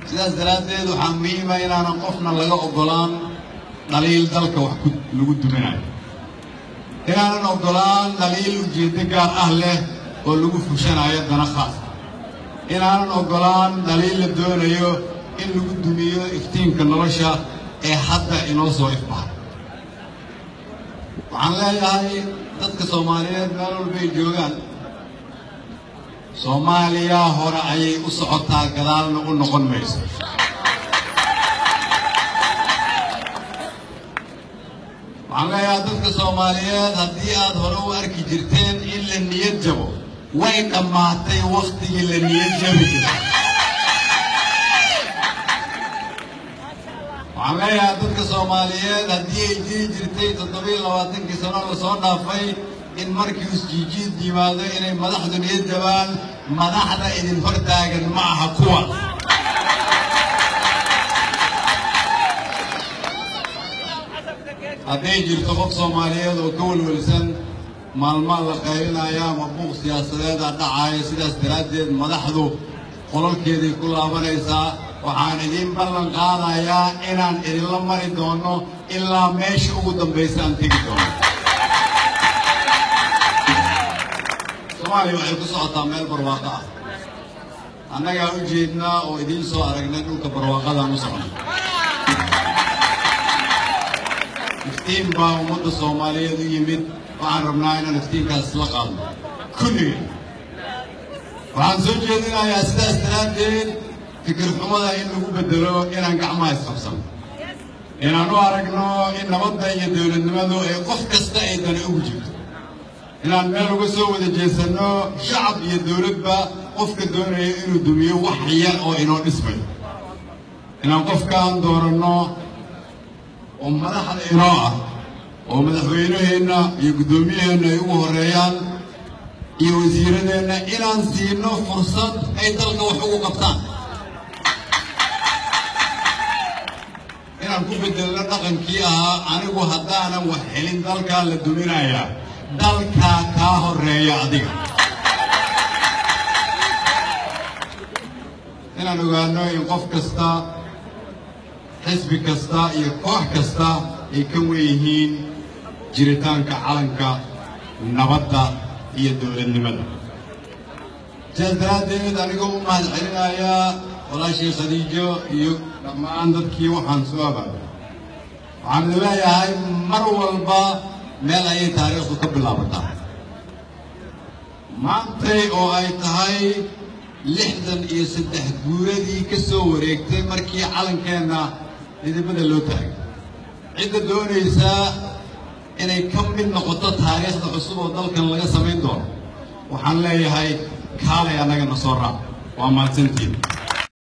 sidaas daraaddeed waxaa muhiima inaanan qofna laga oggolaan dhaliil dalka wax ku lagu duminayo inaanan oggolaan dhaliil ujeeddo gaar ah leh oo lagu fushanayo dana khaas inaanan oggolaan dhaliil la doonayo in lagu dumiyo iftiinka nolosha ee hadda inoo soo ifbahay waxaan leeyahay dadka soomaaliyeed meel walbay joogaan soomaaliya hore ayay u socotaa gadaalna u noqon mayso waxaan leeyahay dadka soomaaliyeed haddii aad hore u arki jirteen in la niyad jabo way dhammaatay wakhtigii la niyad jabi jiray waxaan leeyahay dadka soomaaliyeed haddii ay jiri jirtay toddobiiyo labaatankii sano lasoo dhaafay in markii isjiijiid yimaado inay madaxdu niyad jabaan madaxda idin hor taagan ma aha kuwa hadday jirto qof soomaaliyeed oo ka welwelsan maalmaa la qaylinaya ama buuq siyaasadeeda dhacaayo sidaas daraaddeed madaxdu qololkeeday ku laabanaysaa waxaan idiin ballan qaadayaa inaan idinla mari doono ilaa meesha ugu dambaysa aan tegi doono soomaaliya waxay ku socotaa meel barwaaqo ah annagaa u jeednaa oo idiin soo aragnay dhulka barwaaqadaan u socnay iftiin baa ummadda soomaaliyeed u yimid waxaan rabnaa inaan iftiinkaas la qaadno kulligeen waxaan soo jeedinayaa sidaas daraaddeed fikir xumada in lagu beddelo inaan gacmaha isqabsano inaan u aragno in nabadda iyo dowladnimadu ay qof kasta ay dani ugu jirto inaan meel uga soo wada jeesanno shacab iyo dowladba qofka doonaya inuu dumiyo wax yar oo inoo dhismayo inaan qofkaan dooranno oo madaxda inoo ah oo madaxweynaheenna iyo guddoomiyaheenna ay ugu horreeyaan iyo wasiiradeenna inaan siino fursad ay dalka wax ugu qabtaan inaan ku bedelno dhaqankii ahaa anigu haddaanan wax helin dalkaa la duminayaa dalkaa kaa horreeya adiga inaan ogaano in qof kasta xisbi kasta iyo koox kasta ay ka wen yihiin jiritaanka calanka nabadda iyo dowladnimada sidaas daraaddeed anigoo u mahad celinayaa walaashii khadiijo iyo dhammaan dadkii waxaan soo abaabay waxaan idin leeyahay mar walba meel ayay taariikhdu ka bilaabataa maantay oo ay tahay lixdan iyo saddex guuradii ka soo wareegtay markii calankeenna midabada loo taagay cidda doonaysaa inay ka mid noqoto taariikhda cusub oo dalkan laga samayn doono waxaan leeyahay kaalay annagana soo raac waa mahadsantiin